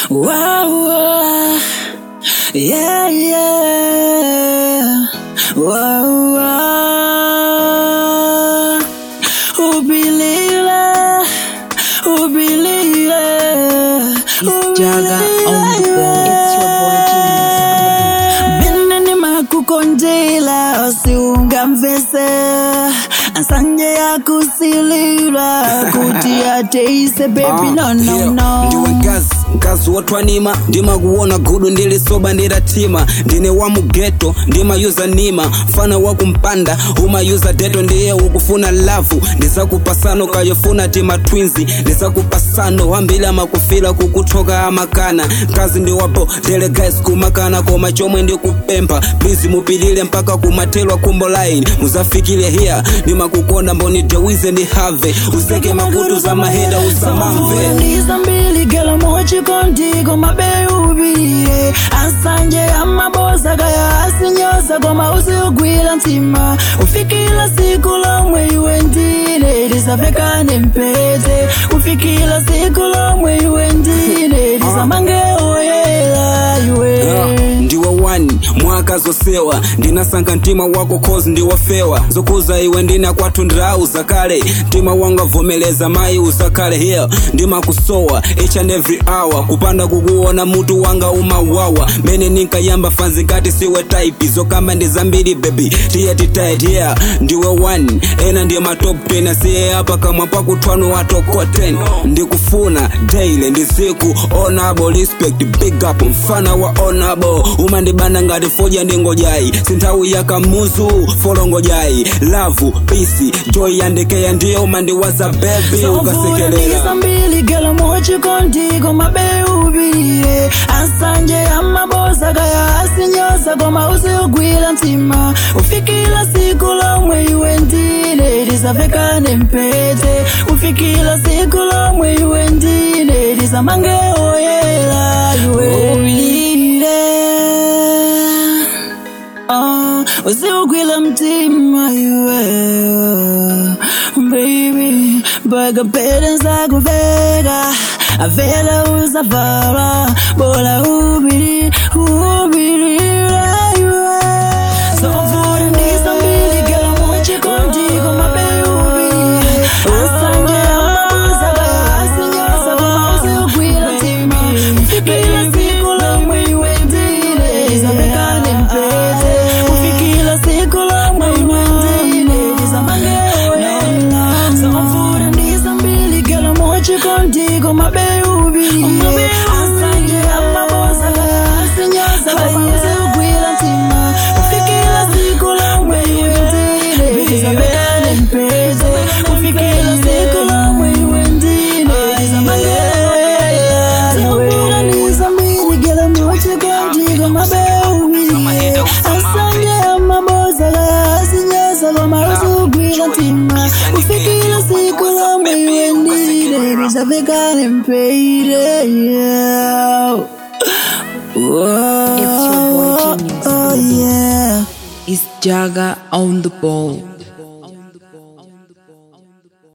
Wow, wow. Yeah, yeah. Wow, wow. Who believe it? Who believe it? It's Jaga on the ball. It's your boy Genius. Mina nimakukondela usiungamvese asanje yakusilila kuti ateise baby no no no ndiwe ngazi mkazi wotwanima ndimakuona gudu ndilisoba ndilatima ndine wa mugeto ndimayuza nima mfana wakumpanda umayuza deto ndiye ukufuna lavu ndisakupasano kayofuna tima twinzi ndisakupasano wambili amakufila kukuthoka amakana mkazi ndiwapo delegais kumakana koma chomwe ndikupempha please mupilile mpaka kumathelwa kumbo line muzafikile hiya ndimakukonda mboni dewize ndi have useke makutu za maheda usamamve ndiza mbili gela mochikondiko mabeubile asanje amabosa kaya asinyosa koma usiugwila ntima ufikila siku lomwe iwe ndine lisavekane mpete ufikila siku lomwe iwe ndine lisamange oyela iwe ndiwe wani mwaka zosewa ndinasankha mtima wako cause ndiwofewa zokuza iwe ndina kwathu ndauza kale mtima wanga vomeleza mayi usakhale here ndimakusowa each and every hour kupanda kukuona mutu wanga umawawa mene ninkayamba fanzi ngati siwe type zokamba ndi zambiri baby tiye titight yeah ndiwe wani ena ndiye matop 10 asiye apa kamwa pakuthwanu watoko 10 ndikufuna daily ndiziku honorable respect big up mfana wa honorable umandibana ngati foja ndingojayi sinthawi yakamuzu folongojayi lavu pisi joy yandekeya ndiye umandiwaza bebi ukasekelela mbili gela mochikondiko mabeubile asanje amabosa kaya asinyosa koma usiugwila ntima ufikila siku lomwe iwe ndine lisavekane mpete ufikila siku lomwe iwe ndine lisamange oyela iwe ubile Oh, usiugwila mtima iwe baby mpaka pele zakuveka avela uzavala bola ubili ubilila iwe sofuna ndisambili gela mochikondiko mabeubili asanje amabuza kaya asinyosa koma usiugwila ntima ufikila siku lomwe iwe ndine lisavekane mpete ufikila siku lomwe iwe ndine lisamange sofuna ndisambili gela mochikondiko mabeubili asanje amabosa kaya asinyosa koma usiugwila ntima ufikila siku lomwe iwe ndine lisavekane mpete ufikila siku lomwe iwe ndine lisamange sofuna ndisambili gela mochikondiko mabeubili asanje amabosa kaya asinyosa koma usiugwila ntima ufikila siku lomwe iwe ndine lisavekane mpete yeah. Whoa, It's your boy Genius. Oh yeah. It's Jaga on the ball.